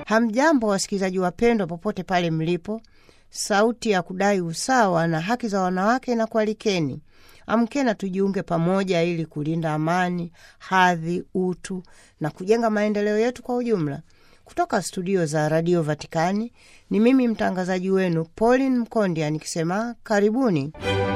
Hamjambo wasikilizaji wapendwa, popote pale mlipo. Sauti ya kudai usawa na haki za wanawake na kualikeni, amkena tujiunge pamoja ili kulinda amani, hadhi, utu na kujenga maendeleo yetu kwa ujumla. Kutoka studio za Radio Vatikani ni mimi mtangazaji wenu Pauline Mkondia nikisema karibuni.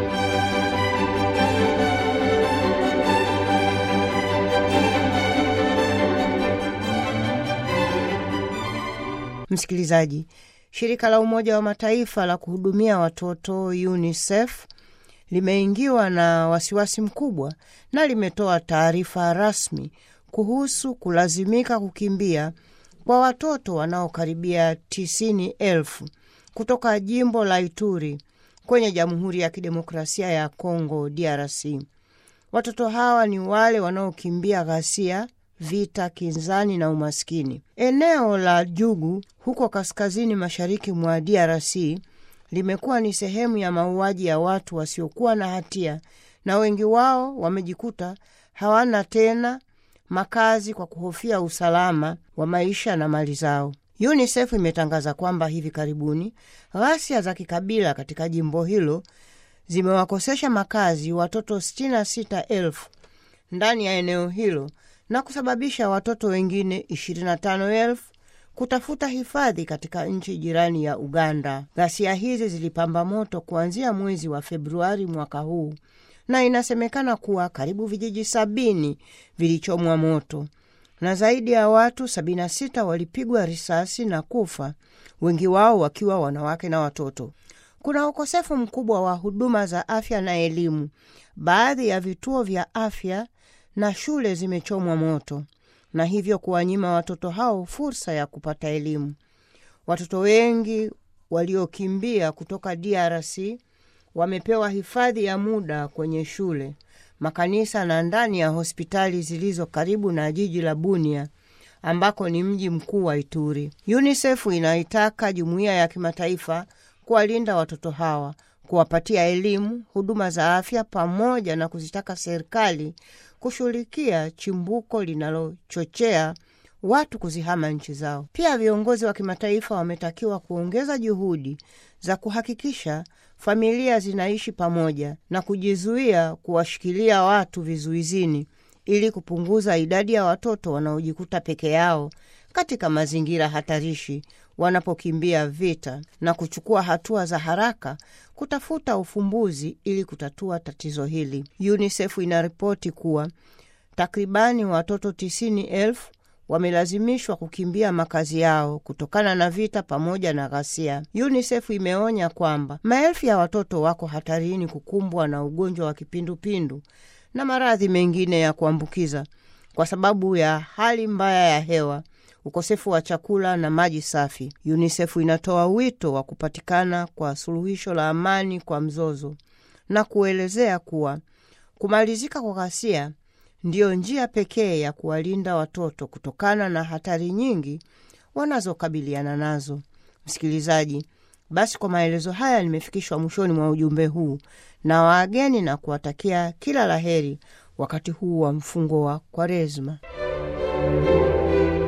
Msikilizaji, shirika la Umoja wa Mataifa la kuhudumia watoto UNICEF limeingiwa na wasiwasi mkubwa na limetoa taarifa rasmi kuhusu kulazimika kukimbia kwa watoto wanaokaribia tisini elfu kutoka jimbo la Ituri kwenye Jamhuri ya Kidemokrasia ya Kongo DRC. Watoto hawa ni wale wanaokimbia ghasia vita, kinzani na umaskini. Eneo la Jugu huko kaskazini mashariki mwa DRC limekuwa ni sehemu ya mauaji ya watu wasiokuwa na hatia, na wengi wao wamejikuta hawana tena makazi kwa kuhofia usalama wa maisha na mali zao. UNICEF imetangaza kwamba hivi karibuni ghasia za kikabila katika jimbo hilo zimewakosesha makazi watoto 66,000 ndani ya eneo hilo na kusababisha watoto wengine 25,000 kutafuta hifadhi katika nchi jirani ya Uganda. Ghasia hizi zilipamba moto kuanzia mwezi wa Februari mwaka huu na inasemekana kuwa karibu vijiji sabini vilichomwa moto na zaidi ya watu 76 walipigwa risasi na kufa, wengi wao wakiwa wanawake na watoto. Kuna ukosefu mkubwa wa huduma za afya na elimu. Baadhi ya vituo vya afya na shule zimechomwa moto na hivyo kuwanyima watoto hao fursa ya kupata elimu. Watoto wengi waliokimbia kutoka DRC wamepewa hifadhi ya muda kwenye shule, makanisa na ndani ya hospitali zilizo karibu na jiji la Bunia ambako ni mji mkuu wa Ituri. UNICEF inaitaka jumuiya ya kimataifa kuwalinda watoto hawa, kuwapatia elimu, huduma za afya, pamoja na kuzitaka serikali kushughulikia chimbuko linalochochea watu kuzihama nchi zao. Pia viongozi wa kimataifa wametakiwa kuongeza juhudi za kuhakikisha familia zinaishi pamoja na kujizuia kuwashikilia watu vizuizini ili kupunguza idadi ya watoto wanaojikuta peke yao katika mazingira hatarishi wanapokimbia vita na kuchukua hatua za haraka kutafuta ufumbuzi ili kutatua tatizo hili. UNICEF inaripoti kuwa takribani watoto tisini elfu wamelazimishwa kukimbia makazi yao kutokana na vita pamoja na ghasia. UNICEF imeonya kwamba maelfu ya watoto wako hatarini kukumbwa na ugonjwa wa kipindupindu na maradhi mengine ya kuambukiza kwa sababu ya hali mbaya ya hewa, ukosefu wa chakula na maji safi. UNICEF inatoa wito wa kupatikana kwa suluhisho la amani kwa mzozo na kuelezea kuwa kumalizika kwa ghasia ndiyo njia pekee ya kuwalinda watoto kutokana na hatari nyingi wanazokabiliana nazo. Msikilizaji, basi kwa maelezo haya nimefikishwa mwishoni mwa ujumbe huu na wageni na kuwatakia kila laheri wakati huu wa mfungo wa Kwaresma.